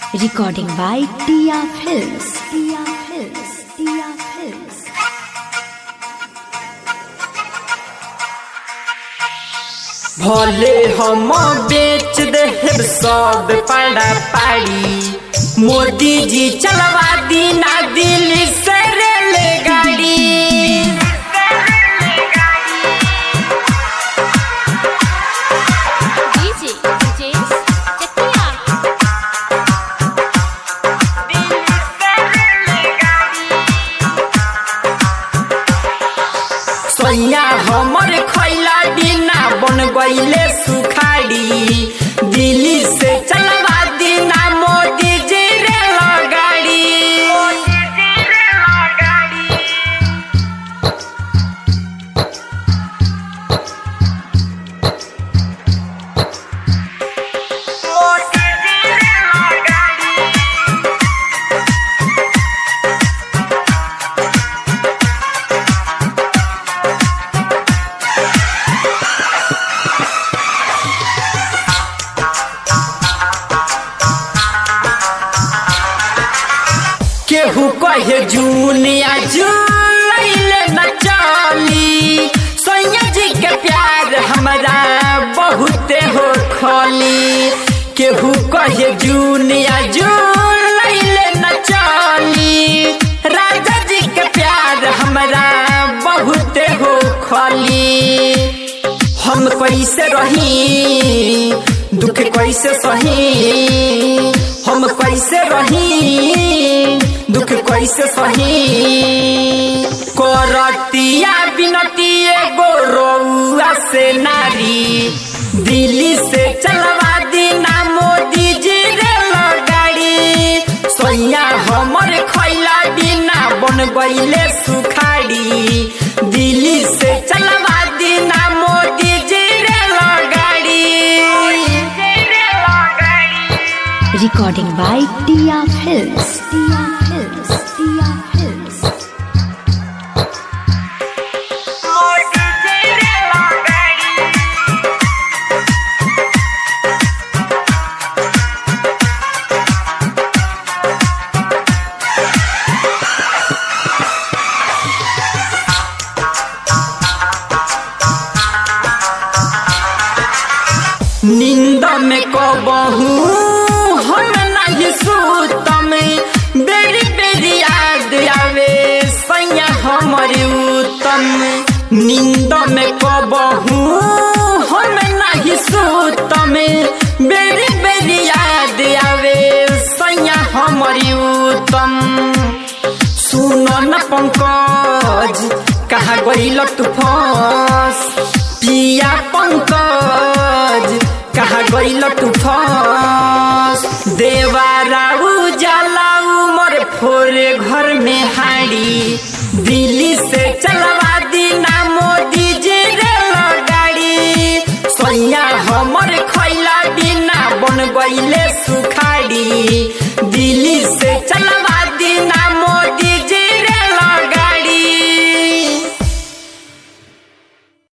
Recording by Tia Films. Tia Films. Tia Films. भले हम बेच देब सब पड़ा पाड़ी मोदी जी चलवा दीना दिल्ली से रेलगाड़ी DJ James Chakia. सोया हमर खैला बिना बन गईले सुखाड़ी दिल्ली से चलवा दीना मोदी जी रेलगाड़ी केहू कहे जूनिया जुलैले न चली सैया जी के प्यार हमरा बहुते हो खली केहू कहे जूनिया जुलैले न चली राजा जी के प्यार हमरा बहुते हो खली हम कैसे रही दुख कैसे सही हम कैसे रही दुख कैसे सही करतिया बिनती एगो रउआ से नारी दिल्ली से चलवा दीना मोदी जी रेलगाड़ी सोया हमर खैला बिना बन गईले सुखाड़ी दिल्ली से चलवा दीना मोदी जी रेलगाड़ी Recording by Tia Films. Tia Films. Tia Films. नींद में कबहू हम नहीं सूतम बेरी बेरी याद आवे सैया हमर उत्तम नींद में कबहू हम नहीं सूतम बेरी बेरी याद आवे सैया हमर उत्तम सुनो न पंकज कहा गईल तू फंस पिया पंकज कहा गईल तू फंस देवाराऊ जलाऊ मोर फोरे घर में हाड़ी दिल्ली से चलवा दीना मोदी जी रेलगाड़ी सोया हमर खैला बिना बन गईले सुखाड़ी दिल्ली से चला